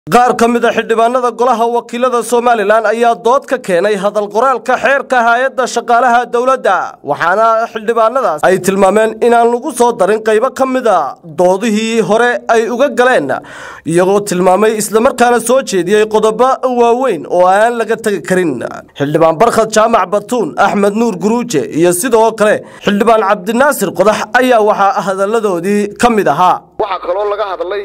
qaar ka mid a xildhibaanada golaha wakiilada somalilan ayaa dood ka keenay hadal qoraalka xeerka hay-adda shaqaalaha dowladda waxaana xildhibaanadaas ay tilmaameen inaan lagu soo darin qaybo ka mid a doodihii hore ay uga galeen iyagoo tilmaamay islamarkaana soo jeediyey qodobo waaweyn oo aan laga tegi karin xildhibaan barkhad jaamac batuun axmed nuur guruuje iyo sidoo kale xildhibaan cabdinaasir qodax ayaa waxaa hadalladoodii ka mid ahaa waxaa kaloo laga hadlay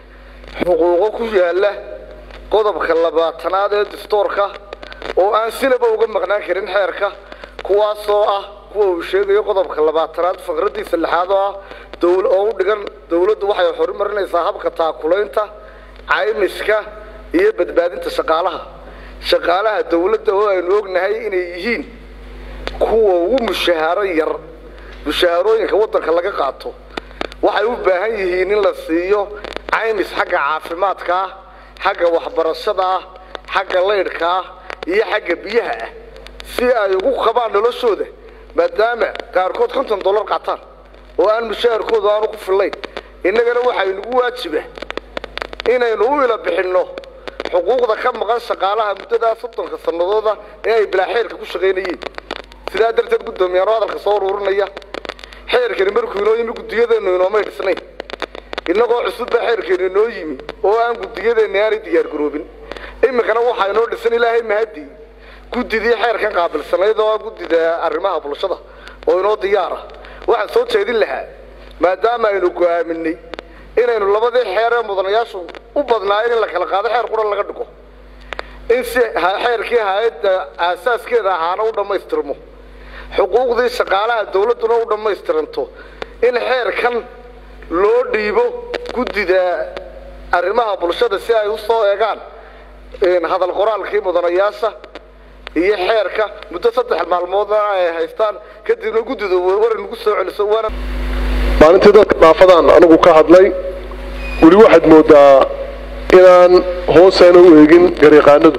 xuquuqo ku yaala qodobka labaatanaad ee dastoorka oo aan sinaba uga maqnaan karin xeerka kuwaasoo ah kuwa uu sheegayo qodobka labaatanaad faqradiisa lixaad oo ah oo u dhigan dawladdu waxay horumarinaysaa habka taakulaynta caymiska iyo badbaadinta shaqaalaha shaqaalaha dawladda oo aynu ognahay inay yihiin kuwa ugu mushahaaro yar mushaharooyinka waddanka laga qaato waxay u baahan yihiin in la siiyo caymis xagga caafimaadka ah xagga waxbarashada ah xagga laydhka ah iyo xagga biyaha ah si ay ugu qabaan noloshooda maadaama qaarkood konton dollar qaataan oo aan mushaharkooda aanu ku fillayn innagana waxaynugu waajiba inaynu u ila bixinno xuquuqda ka maqan shaqaalaha muddadaa soddonka sannadooda ee ay bilaa xeerka ku shaqaynayeen sidaa darteed guddoomiyaano hadalka soo ururinaya xeerkani markuu inoo yimi guddiyadeennu inoomay dhisnayn innagoo cusub baa xeerkeenu inoo yimi oo aan guddiyadeenni aanay diyaargaroobin iminkana waxaa inoo dhisan ilaahay mahadii guddidii xeerkan qaabilsanayd oo ah guddida arrimaha bulshada oo inoo diyaara waxaan soo jeedin lahaa maadaama aynu go'aaminay inaynu labadii xeer ee mudanayaashu u badnaayeen in la kala qaado xeer qura laga dhigo in si xeerkii hay-adda aasaaskeeda ahaana u dhammaystirmo xuquuqdii shaqaalaha dawladduna u dhammaystiranto in xeerkan loo dhiibo guddida arrimaha bulshada si ay u soo eegaan hadal qoraalkii mudanayaasha iyo xeerka muddo saddex maalmoodna ay haystaan kadibna guddida war nagu soo celiso waana maalintii dadka dhaafadaan anigu ka hadlay weli waxaad moodaa inaan hoosaana u eegin garyaqaanadu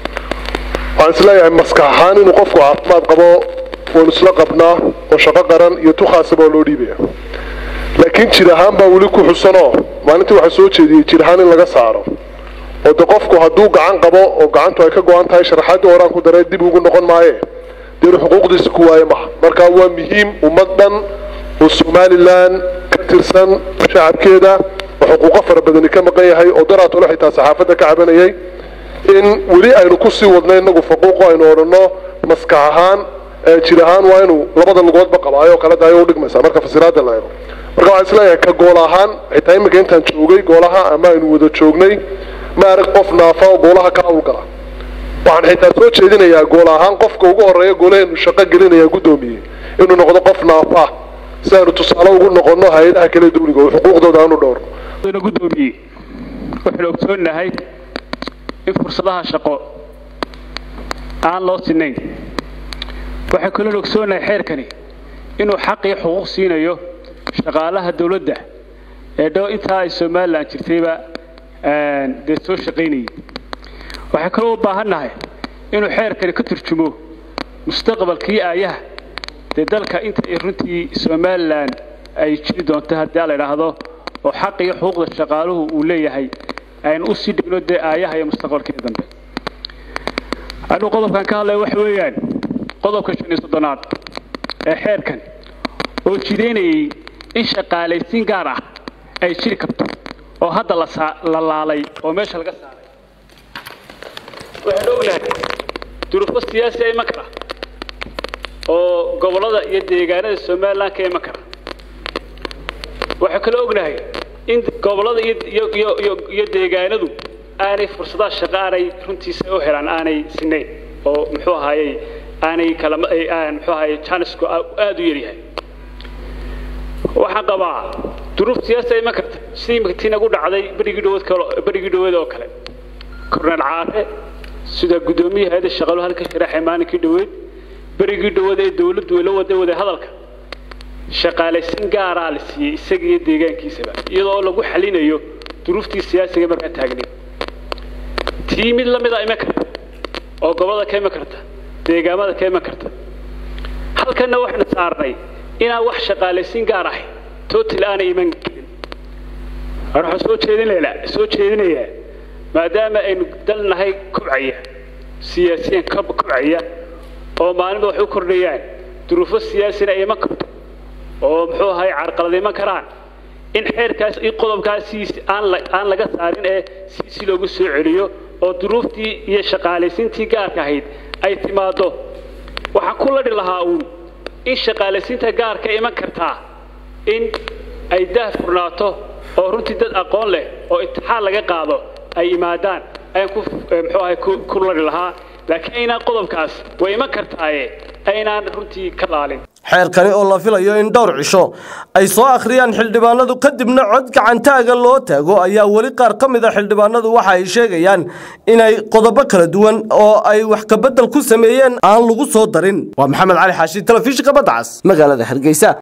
waxaan isleeyahay maskax ahaan inuu qofku caafimaad qabo waanu isla qabnaa oo shaqo qaran iyo tukhaasaba oo loo dhiibaya laakiin jir ahaan baa weli ku xusanoo maalintii waxaa soo jeediyey jir ahaan in laga saaro oo de qofku hadduu gacan qabo oo gacantu ay ka go-an tahay sharaxaadii horaan ku daree dib ugu noqon maaye dee inu xuquuqdiisa ku waaye maha marka waa muhiim ummad dhan oo somalilan ka tirsan shacabkeeda oo xuquuqo fara badani ka maqan yahay oo daraatole xitaa saxaafadda ka cabanayay in weli aynu kusii wadno inagu faquuqo aynu odhanno maskax ahaan jir ahaan waa inuu labada lugoodba qabaayo kala daayo udhigmaysaa marka fasiraada la eego marka waxaan isleeyahay ka gool ahaan xitaa iminka intaan joogay goolaha ama aynu wada joognay ma arag qof naafa oo goolaha ka hawlgala waxaan xitaa soo jeedinayaa gool ahaan qofka ugu horreeya goolaheenu shaqo gelinaya guddoomiye inuu noqdo qof naafa si aynu tusaale ugu noqonno hay-adaha kale dawliga oo xuquuqdooda aanu dhowrno gudoomiye waxaynu ogsoonnahay in fursadaha shaqo aan loo sinayn waxaan kaloo ogsoonnahay xeerkani inuu xaq iyo xuquuq siinayo shaqaalaha dawladda ee dhow intaa ay somalilan jirtayba dee soo shaqaynayay waxaan kaloo u baahannahay inuu xeerkani ka turjumo mustaqbalkii aayaha dee dalka inta ay runtii somalilan ay jiri doonto haddii la idhaahdo oo xaq iyo xuquuqda shaqaaluhu uu leeyahay aynu u sii dhigno dee aayaha iyo mustaqbalkii dambe anuu qodobkan ka hadlaya waxa weeyaan qodobka shan iyo soddonaad ee xeerkan oo jidaynayay in shaqaalaysiin gaar ah ay jiri karto oo hadda la laalay oo meesha laga saaray waxaynu ognahay duruufo siyaasi a iman kara oo gobollada iyo deegaanada somalilan ka iman kara waxaan kaloo ognahay in gobollada iyo deegaanadu aanay fursadaha shaqo aanay runtiisa u helaan aanay sinayn oo muxuu ahaayey aanay kala muxuu ahaayey janisku aada u yaryahay waxaan qabaa duruuf siyaasa iman karta sidii imika tii nagu dhacday berigii dhawood berigii dhawood oo kale korneel caare sida guddoomiyaha hayadda shaqaluhu halka sharaxay maalinkii dhaweed berigii dhawood ee dawladdu ay la waday waday hadalka shaqaalaysiin gaaraa la siiyey isaga iyo deegaankiisaba iyadoo lagu xalinayo duruuftii siyaasiga markaa taagnay tii mid la mida iman karta oo gobolada ka iman karta deegaamada ka iman karta halkanna waxaynu saarnay inaan wax shaqaalaysiin gaar ahay total aanay iman karin waxaan soo jeedinaynaa soo jeedinayaa maadaama aynu dalnahay kobcaya siyaasiyan ka kobcaya oo maalinba wax u kordhayaan duruufo siyaasina ay iman karto oo muxuu ahay carqalad iman karaan in xeerkaas iyo qodobkaasiis aan la aan laga saarin ee si si loogu soo celiyo oo duruuftii iyo shaqaalaysiintii gaarka ahayd ay timaaddo waxaan ku ladhi lahaa uun in shaqaalaysiinta gaarka iman kartaa in ay daah furnaato oo runtii dad aqoon leh oo imtixaan laga qaado ay yimaadaan ayaan ku muxuu ahay ku ladhi lahaa laakiin aynaan qodobkaas way iman kartaaye aynaan runtii ka laalin xeerkani oo la filayo in dhowr cisho ay soo akhriyaan xildhibaanadu kadibna cod gacantaaga loo taago ayaa weli qaar ka mid a xildhibaanadu waxa ay sheegayaan inay qodobo kala duwan oo ay wax kabedel ku sameeyeen aan lagu soo darin waa maxamed cali xaashi telefishinka badda cas magaalada hargeysa